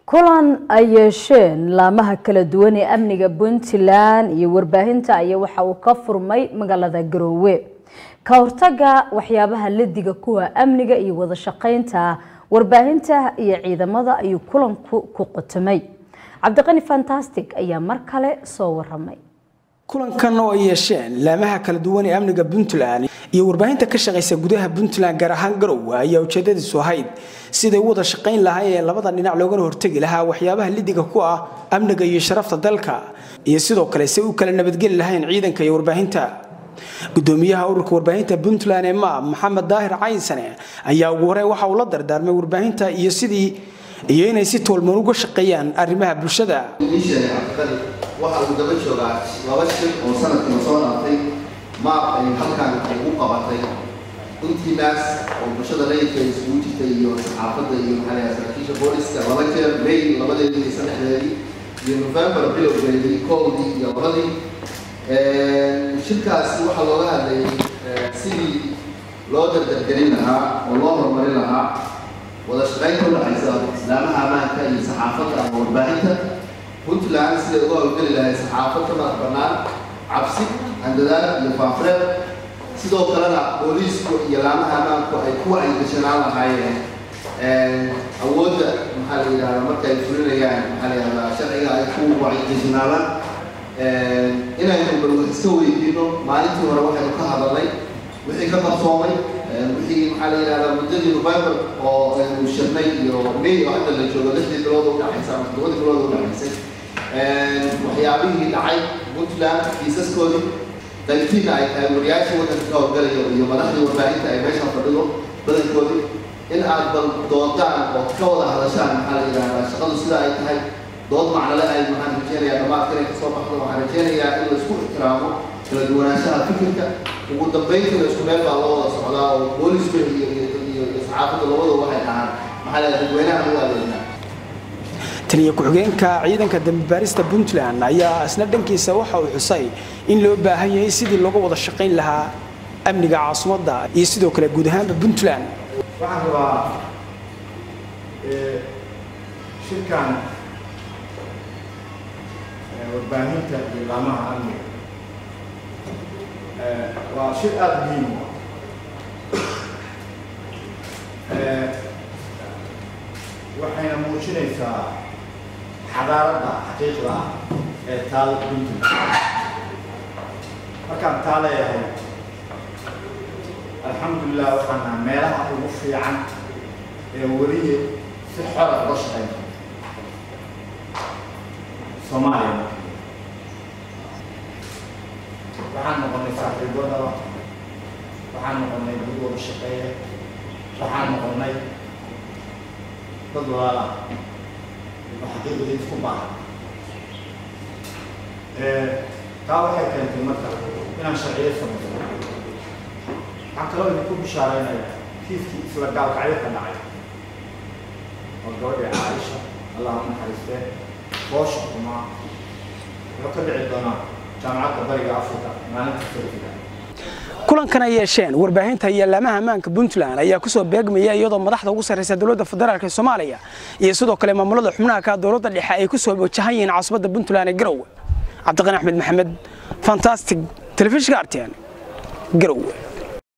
kulan ay yeesheen laamaha kala duwan ee amniga puntland iyo warbaahinta ayaa waxa uu ka furmay magaalada garoowe ka hortaga waxyaabaha ladiga kuwa amniga iyo wada shaqeynta warbaahinta iyo ciidamada ayuu kulanku ku qotomay cabdiqani fantastic ayaa mar kale soo waramay kulankan oo ay yeesheen laamaha kala duwan ee amniga puntland iyo warbaahinta ka shaqaysa gudaha puntland gaar ahaan garowe ayaa ujeedadiisu ahayd siday u wada shaqayn lahaayeen labada dhinac loogana hortegi lahaa waxyaabaha lidiga ku ah amniga iyo sharafta dalka iyo sidoo kale say u kala nabadgeli lahayn ciidanka iyo warbaahinta gudoomiyaha ururka warbaahinta puntland ee maab maxamed daahir caynsane ayaa ugu horey waxa uu la dardaarmay warbaahinta iyo sidii iyo inay si toolmoon uga shaqeeyaan arrimaha bulshada waxa uu daba joogaa laba shir oo sanadkii soo dhaafay maab ay halkan ay u qabatay intiinaas oo bulshada rayidka isugu jirtay iyo saxaafadda iyo maxaa lahaa saraakiisha booliska laba jeer may labadeedii iyo saddexdeedii iyo november bilowgeedii kowdii iyo labadii shirkaasi waxaa looga hadlayay sidii loo dardargelin lahaa oo loo horumarin lahaa wada shaqaynta udhaxaysa islaamaha ammaanka iyo saxaafadda ama warbaahinta puntland siday uga howlgeli lahayd saxaafad ka madax bannaan cabsi handadaad iyo faafreed sidoo kalena booliisku iyo laamaha ammaanku ay ku wacyigashanaan lahaayeen awoodda maxaa la yidhahdaa marka ay fulinayaan maxaa la yidhahdaa sharciga ay ku wacyigashanaalaan inaynu bal wax iska weydiino maalintii hore waxaynu ka hadalnay wixii ka qarsoomay wixii maxaa la yidhahdaa muddadii november oo aynu shirnay iyo may oo hadda la joogo lixdii bilood u dhaxaysa ama toddobadii bilood u dhaxaysay waxyaabihii dhacay puntland kiisaskoodii dalkiina ay tahay wariyaashii waddanka ka howlgalayo iyo madaxdii warbaahinta ay meesha fadhido badankoodii in aad bal doontaan oo ka wada hadashaan maxaa la yidhahdaa shaqadu sida ay tahay dood macnale ay waxaan rajeynayaa dhammaadkan ay kasoo baxdo waxaan rajeynayaa in la isku ixtiraamo kala duwanaanshaha fikirka ugu dambayntiina isku meel baa loo wada socdaa oo boolisku iyo iyo iyo saxaafadda labadu waxay dhahaan maxaa la dadweynaha u adeegnaa taliya ku-xigeenka ciidanka dambibaarista puntland ayaa isna dhankiisa waxa uu xusay in loo baahan yahay sidii looga wada shaqayn lahaa amniga caasimadda iyo sidoo kale guud ahaanba puntland waxaan rabaa shirkan warbaahinta iyo laamaha amniga waa shir aada muhiim waxayna muujinaysaa xadaaradda xaqiiqda ah ee taada puntland markaan taa leeyahay alxamdulilah waxaan naha meelaha ugu fiican ee weliye si xora uga shaqeyn soomaaliya waxaan noqonay saaxiibadaba waxaan noqonay dad wada shaqeeya waxaan noqonay dad walaala oo xaqiiqadii isku baahan taa waxay keentay marka inaan sharciyo samayso waxaan kaloo idinku bishaaraynaya kiiskii isla gaalkacyo ka dhacay oo gabadhii caaisha allah u naxariistee boosha xumaa wuxuu ka dhici doonaa jaamacadda bariga africa maalinta sarfiga kulankan ay yeesheen warbaahinta iyo laamaha ammaanka puntland ayaa kusoo beegmaya iyadoo madaxda ugu sarreysa dowladda federaalk ee soomaaliya iyo sidoo kale maamulada xubnaha ka dowladda dhexe ay kusoo wajahan yihiin caasimada puntland ee garowe cabdiqani axmed maxamed fantastic telefishinka artian garowe